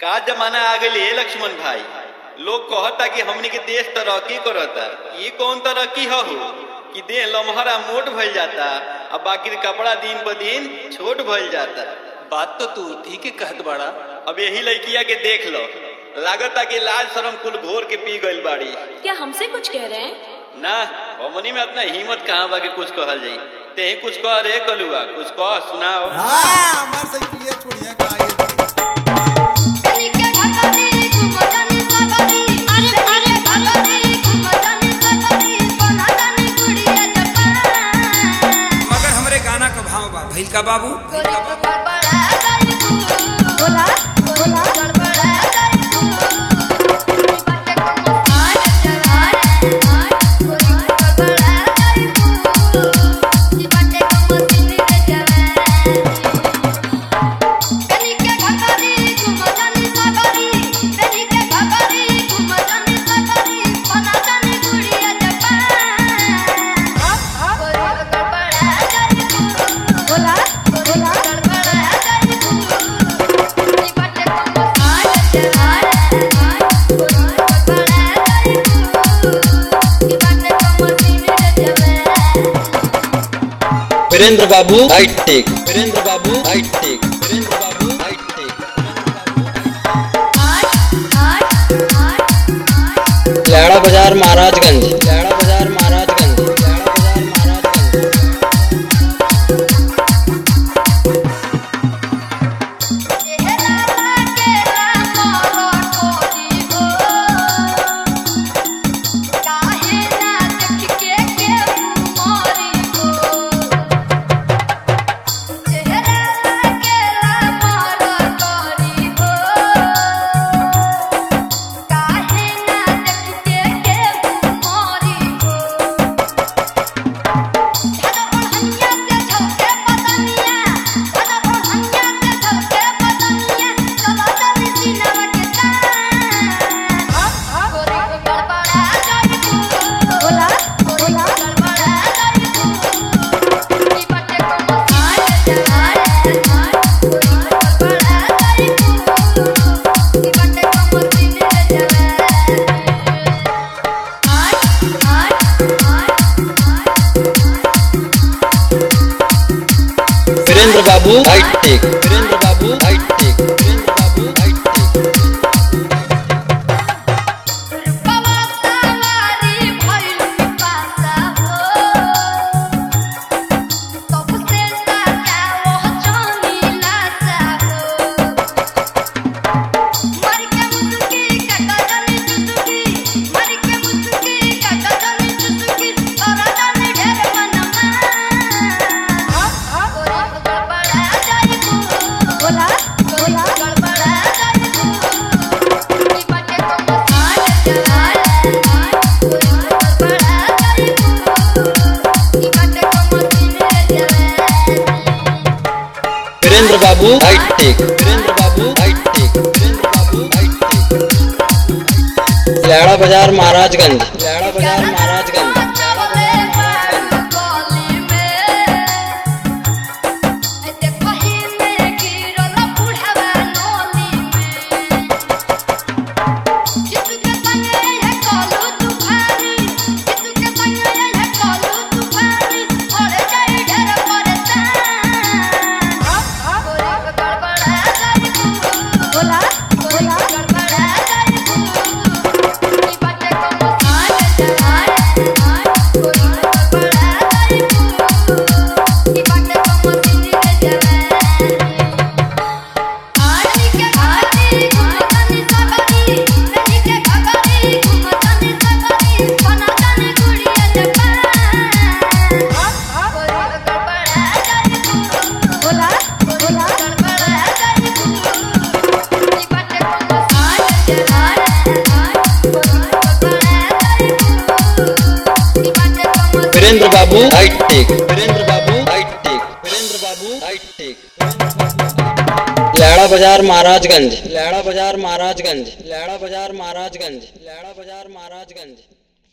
का जमाना आ गई है लक्ष्मण भाई लोग कहता कि हमनी के देश तरक्की करता ये कौन तरक्की हो कि देह लम्हरा मोट भइल जाता अब बाकी कपड़ा दिन ब दिन छोट भइल जाता बात तो तू ठीक है कहत बाड़ा अब यही लड़किया के देख लो लागता कि लाज शरम कुल घोर के पी गइल बाड़ी क्या हमसे कुछ कह रहे हैं ना हमनी में इतना हिम्मत कहाँ बा कि कुछ कहल जाई ते ही कुछ कह रे कलुआ कुछ कह सुनाओ हाँ हमार साइकिलिया छोड़िया का आगे कनिके भगनी घुमजानी सगरी अरे अरे भगनी घुमजानी सगरी बनाजानी गुड़िया जपान मगर हमरे गाना का भाव बा भइल का बाबू गोरी को गड़बड़ा गई तू बोला बोला गड़बड़ा गई तू बाटे को मसान जवान गोरी को गड़बड़ा गई तू बाटे को मसीनी जवान कनिके भगनी घुमजानी सगरी कनिके भगनी घुमजानी सगरी बनाजानी गुड़िया जपान गोरी को गड़बड़ा गई तू बोला बोला गड़बड़ा गई तू नी बाटे को मसान जवान गोरी को गड़बड़ा गई तू नी बाटे को मसीनी जवान वीरेंद्र बाबू हाईटेक वीरेंद्र बाबू हाईटेक वीरेंद्र बाबू हाईटेक लैड़ा बाजार महाराजगंज लैड़ा बाजार महाराजगंज लैड़ा बाजार महाराजगंज वीरेंद्र बाबू हाईटेक वीरेंद्र बाबू हाईटेक वीरेंद्र बाबू हाईटेक बोला बोला गड़बड़ा गई तू नी बाटे को मसान जवान गोरी को गड़बड़ा गई तू नी बाटे को मसीने जवान वीरेंद्र बाबू हाईटेक वीरेंद्र बाबू हाईटेक वीरेंद्र बाबू हाईटेक लैड़ा बाजार महाराजगंज लैड़ा बाजार महाराजगंज बोला बोला गड़बड़ा गई तू नी बाटे को मसान जवान गोरी को गड़बड़ा गई तू नी बाटे को मसीनी जवान आनी के घाटी घुमतानी सगरी नदी के घगरी घुमतानी सगरी बनातानी गुड़िया जपान गोरी को गड़बड़ा गई तू बोला बोला गड़बड़ा गई तू नी बाटे को मसान जवान गोरी को गड़बड़ा गई तू नी बाटे को मसीनी वीरेंद्र बाबू हाईटेक वीरेंद्र बाबू हाईटेक वीरेंद्र बाबू हाईटेक लैड़ा बाजार महाराजगंज लैड़ा बाजार महाराजगंज लैड़ा बाजार महाराजगंज लैड़ा बाजार